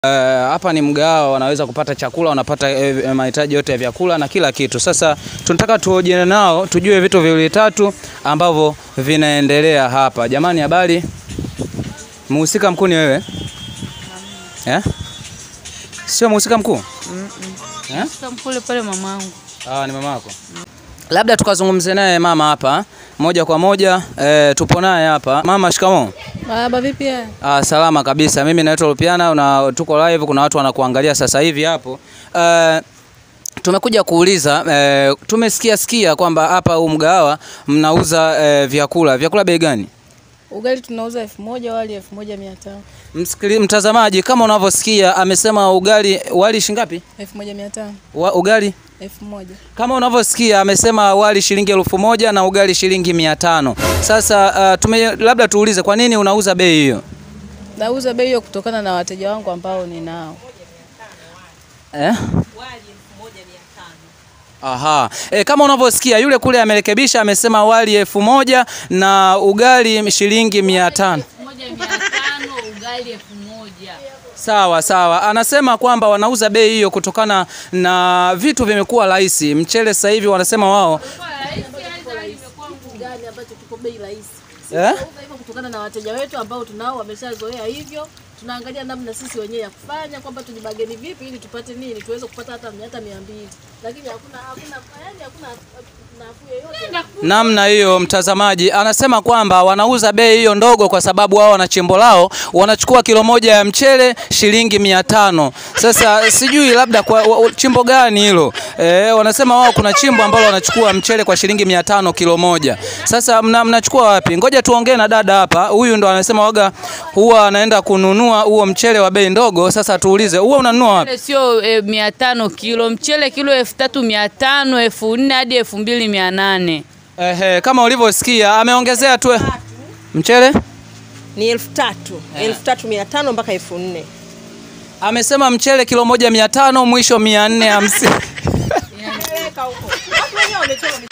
hapa ni mgahawa, wanaweza kupata chakula, wanapata eh, mahitaji yote ya vyakula na kila kitu. Sasa tunataka tuojiane nao tujue vitu viwili tatu ambavyo vinaendelea hapa. Jamani, habari? Mhusika mkuu ni wewe eh? Sio mhusika mkuu eh? Mkule pale mamangu. Ah, ni mama yako. Labda tukazungumze naye mama hapa moja kwa moja eh, tupo naye hapa. Mama, shikamoo. Baba vipi haya? Ah, salama kabisa. Mimi naitwa Lupiana na tuko live, kuna watu wanakuangalia sasa hivi hapo. Eh, tumekuja kuuliza eh, tumesikia sikia kwamba hapa huu mgahawa mnauza eh, vyakula. Vyakula bei gani? Ugali tunauza elfu moja wali elfu moja mia tano Msikili, mtazamaji kama unavyosikia amesema ugali wali shingapi? elfu moja mia tano Wa, ugali elfu moja kama unavyosikia amesema wali shilingi elfu moja na ugali shilingi mia tano. Sasa uh, tume, labda tuulize kwa nini unauza bei hiyo Nauza bei hiyo kutokana na wateja wangu ambao ninao. eh? Aha. E, kama unavyosikia yule kule amerekebisha amesema wali elfu moja na ugali shilingi mia tano. moja mia tano ugali elfu moja Sawa sawa, anasema kwamba wanauza bei hiyo kutokana na vitu vimekuwa rahisi. Mchele sasa hivi wanasema wao gani ambacho kiko bei rahisi. eh? Tunauza hivyo kutokana na wateja wetu ambao tunao wameshazoea hivyo. Tunaangalia namna sisi wenyewe ya kufanya kwamba tujibageni vipi ili tupate nini tuweze kupata hata hata mia mbili, lakini hakuna hakuna yani hakuna nafuu yoyote. namna hiyo. Mtazamaji anasema kwamba wanauza bei hiyo ndogo kwa sababu wao wana chimbo lao, wanachukua kilo moja ya mchele shilingi mia tano. Sasa sijui labda kwa wa- wa- chimbo gani hilo e, wanasema wao kuna chimbo ambalo wanachukua mchele kwa shilingi mia tano kilo moja. Sasa mna, mnachukua wapi? Ngoja tuongee na dada hapa, huyu ndo anasema waga huwa anaenda kununua huo mchele wa bei ndogo. Sasa tuulize, huwa unanunua wapi? Mchele sio e, mia tano kilo, mchele kilo elfu tatu mia tano elfu nne hadi elfu mbili mia nane Ehe, kama ulivyosikia ameongezea tu mchele ni elfu tatu elfu tatu mia tano mpaka elfu nne Amesema mchele kilo moja mia tano mwisho mia nne hamsini.